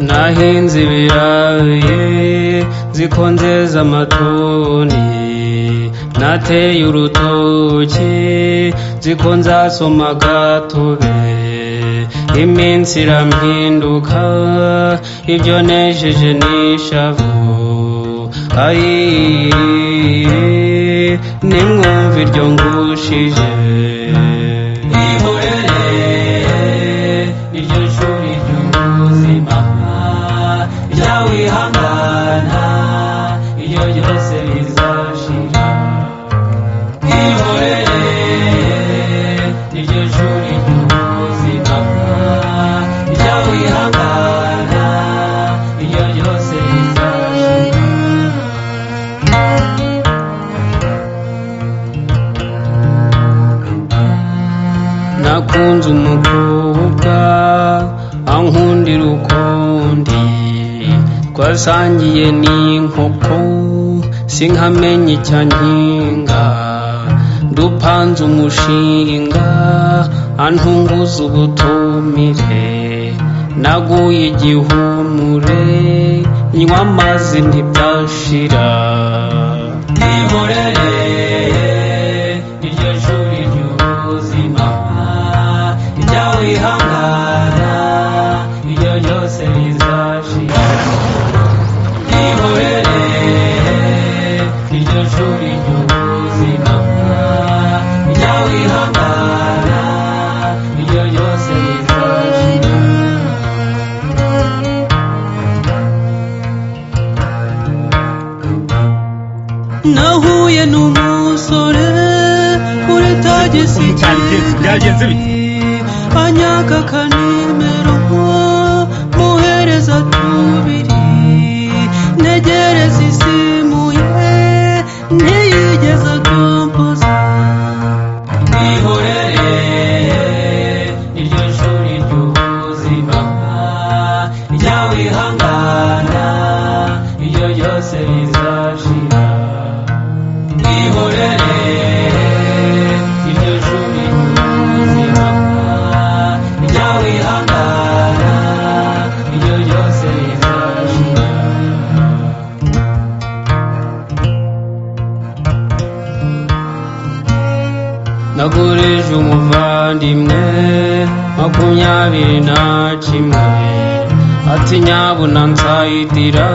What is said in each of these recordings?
abahinzi birayi ziko nzeza amatoni nateye urutoki ziko nzasoma gatobe iminsi irampinduka ibyo nejeje nishavu ayiye nimwumva iryo ngushije ihorere niryo shuri ry'ubuzima jya wihangana iyo byose bizashira ihorere niryo shuri ry'ubuzima jya wihangana iyo byose bizashira nakunze umukobwa ankundira ukundi twasangiye n'inkoko sinkamenya icyankinga dupanze umushinga antunguza ubutumire naguye igihumure nywa amazi ntibyashira ihorere iryo shuri ry'ubuzima jya wihangana iyo byose bizashira ihorere iryo shuri ry'ubuzima jya wihangana iyo byose bizashira nahuye n'umusore kuri tagisi byagenze bite? anyaka kanimero muhereza tubiri ntegereza isimuye ntiyigeze akompoza ihorere iryo shuri ry'ubuzima jya wihangana iyo byose bizashira ihorere iryo shuri ry'ubuzima jya wihangana iyo byose bizashira nagurije umuvandimwe makumyabiri na kimwe ati nyabuna nzayidira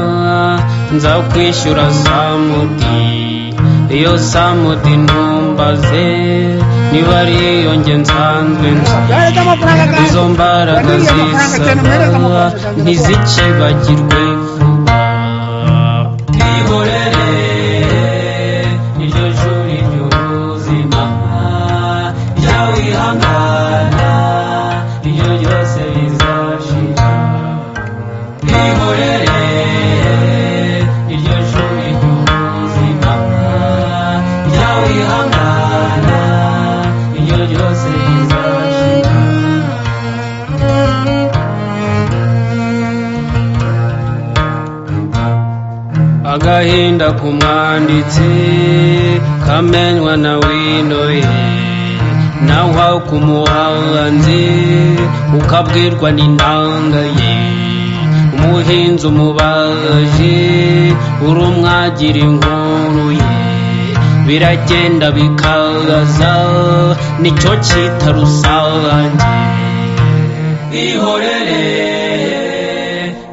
nzakwishyura samudi iyo samudi ntumbaze niba ari iyo nge nsanzwe nzi yohereza amafaranga kandi izo mbaraga Naguriye amafaranga cyane zisaba mwohereze amafaranga cyane ntizikibagirwe vuba ihorere iryo shuri ry'ubuzima jya wihangana iyo byose bizashira ihorere iryo shuri ry'ubuzima jya wihangana iyo byose bizashira agahinda k'umwanditsi kamenywa na wino ye naho ku muhanzi ukabwirwa n'intanga ye umuhinzi umubaji uri umwagira inkuru ye biragenda bikaza nicyo cyita rusange ihorere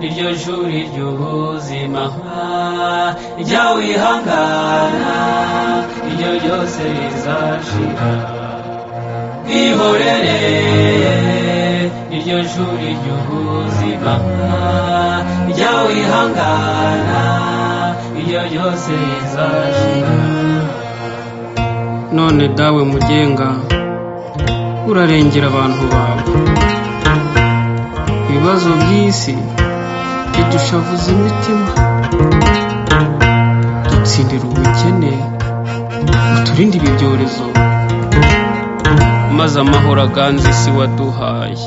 niryo shuri ry'ubuzima jya wihangana iryo ryose rizashira ihorere niryo shuri ry'ubuzima jya wihangana iryo ryose rizashira none dawe mugenga urarengera abantu bawe ibibazo by'isi bidushavuza imitima dutsindira ubukene uturinde ibi byorezo maze amahoro aganze isi waduhaye